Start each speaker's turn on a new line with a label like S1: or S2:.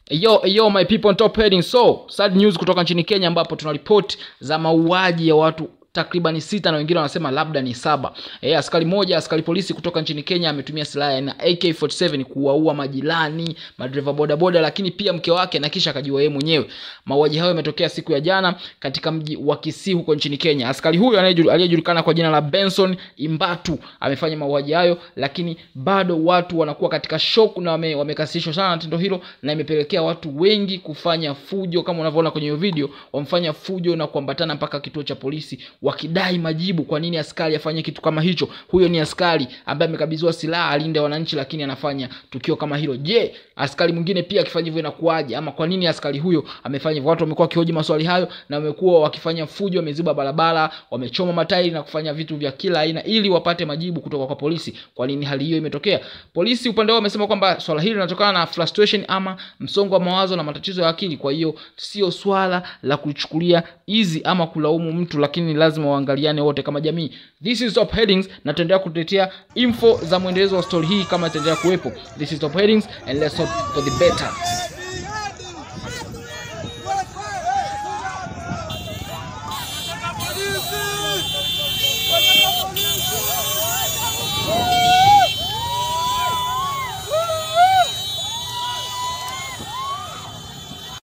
S1: Yo, yo my people on top heading. So, sad news kutoka nchini Kenya ambapo tuna ripoti za mauaji ya watu takribani sita na wengine wanasema labda ni saba. E, askari moja askari polisi kutoka nchini Kenya ametumia silaha ya AK47 kuwaua majirani, madereva bodaboda, lakini pia mke wake na kisha akajiua yeye mwenyewe. Mauaji hayo yametokea siku ya jana katika mji wa Kisii huko nchini Kenya. Askari huyo aliyejulikana kwa jina la Benson Imbatu amefanya mauaji hayo, lakini bado watu wanakuwa katika shock na wame, wamekasirishwa sana na tendo hilo, na imepelekea watu wengi kufanya fujo, kama unavyoona kwenye hiyo video, wamfanya fujo na kuambatana mpaka kituo cha polisi wakidai majibu kwa nini askari afanye kitu kama hicho. Huyo ni askari ambaye amekabidhiwa silaha alinde wananchi, lakini anafanya tukio kama hilo. Je, askari mwingine pia akifanya hivyo inakuwaje? Ama kwa nini askari huyo amefanya hivyo? Watu wamekuwa wakihoji maswali hayo na wamekuwa wakifanya fujo, wameziba barabara, wamechoma matairi na kufanya vitu vya kila aina ili wapate majibu kutoka kwa polisi, kwa nini hali hiyo imetokea. Polisi upande wao wamesema kwamba swala hili linatokana na frustration ama msongo wa mawazo na matatizo ya akili. Kwa hiyo sio swala la kuchukulia easy ama kulaumu mtu, lakini lazima waangaliane wote kama jamii. This is top headings, na tutaendelea kutetea info za mwendelezo wa story hii kama itaendelea kuwepo. This is top headings and let's hope for the better.